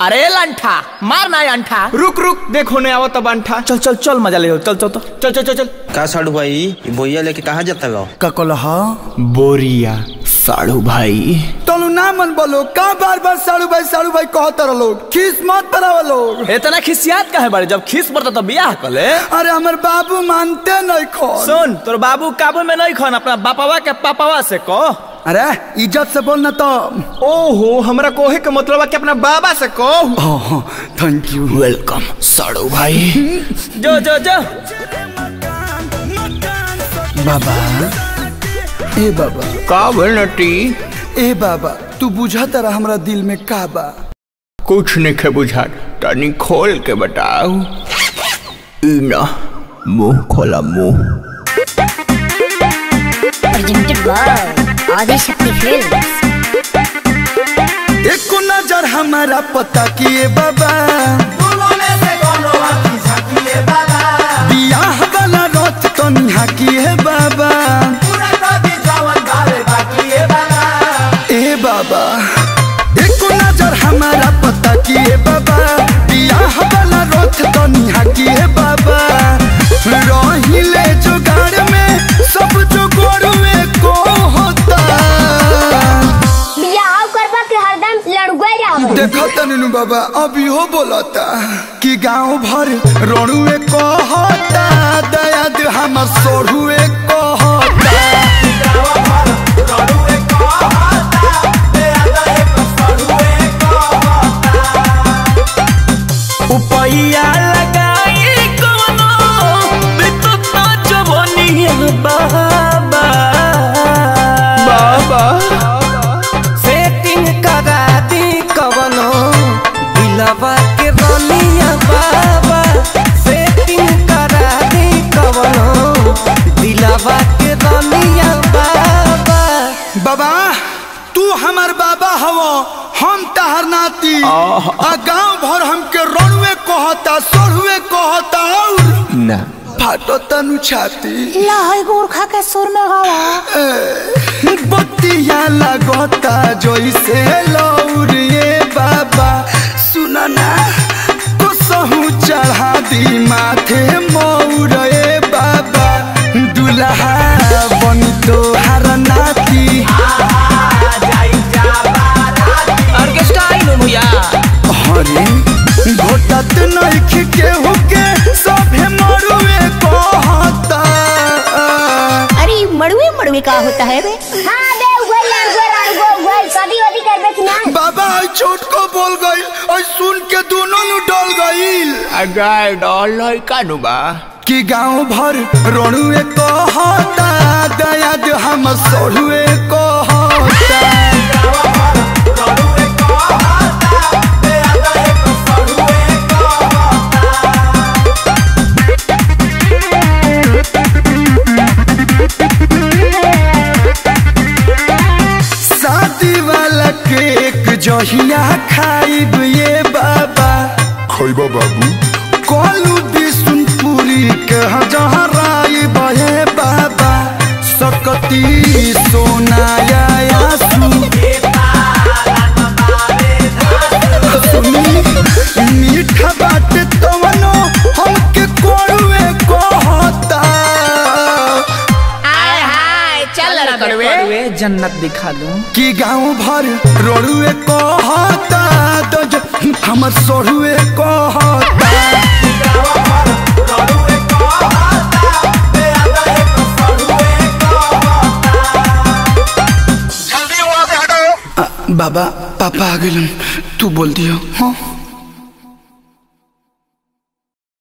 अरे लंठा मार ना अंठा रुक रुक देखो ने आवत बंठा चल चल चल मजा ले चल चल तो चल चल चल चल का साड़ू भाई ई बोइया लेके कहाँ जाता लो का कलहा बोरिया साड़ू भाई तलू ना मन बोलो का बार बार साड़ू भाई साड़ू भाई कहता रहो लोग खीस मत पराव लोग इतना खिसियात काहे बारे जब खिस पड़ता तो बियाह कर ले अरे हमर बाबू मानते नहीं खो सुन तोर बाबू काबू में नहीं खन अपना बापावा के पापावा से कह अरे इज्जत से बोलना तो ओहो हमरा कोहे के मतलब है कि अपना बाबा से कहो थैंक यू वेलकम साड़ू भाई जो जो जो बाबा ए बाबा का भइल नटी ए बाबा तू बुझा तारा हमरा दिल में का बा कुछ नहीं खे बुझा तनी खोल के बताओ ई ना मुंह खोला मुंह presented by Adi Shakti Films. एको नजर हमारा पता किए बाबा बियाह वाला रथ तो निहा किए बाबा ए बाबा एको नजर हमारा पता किए बाबा बियाह वाला रथ तो निहा किए बाबा रहिले जुगाड़ में सब जुगाड़ में को होता बियाह करबा के हरदम लड़ुआ रहो देखो तनु बाबा अभी हो बोलता कि गांव भर रोड़ुए कहता दयाद हमर सोढ़ुए कहता उपैया लगाई कोनो बितुत ना जवनिया बाबा बाबा सेटिंग करा दी कवनो दिलवा के रनिया बाबा सेटिंग करा दी कवनो दिलवा के रनिया बाबा बाबा तू हमर बाबा हवो हम तहर नाती आ गांव भर हमके रोड़ुए कहता सोढ़ुए कहता और ना फाटो तनु छाती लहई गोरखा के सुर में गावा बत्तिया लगता जैसे लौरिए बाबा सुनना कसहू चढ़ा दी माथे मौरे बाबा दुल्हा बन तोहार नाती ऑर्केस्ट्रा आइलो भैया हरे घोटत नइख केहू के सभे मरुए कहता अरे मड़ुए मड़ुए का होता है बे हां बे उगल लड़ुआ लड़ुआ उगल शादी वादी करबे कि ना बाबा आई छोट को बोल गई और सुन के दोनों नु डल गईल अगाय डॉल लइका नु बा कि गांव भर रोड़ुए कहता दयाद हम सोढ़ुए कहता शादी वाला केक जहिया खाइब ये बाबा खैबा बाबू कोलू बिसुनपुरी के जहराई बहे बाबा सकती सोनाया आसू सुनी मीठा बात तवनो हमके कोड़ुए कहता करवे जन्नत दिखा दूं कि गांव भर रोड़ुए कहता तो जो हमर सोढ़ुए कहता आ, बाबा पापा आ गए तू बोल दियो हाँ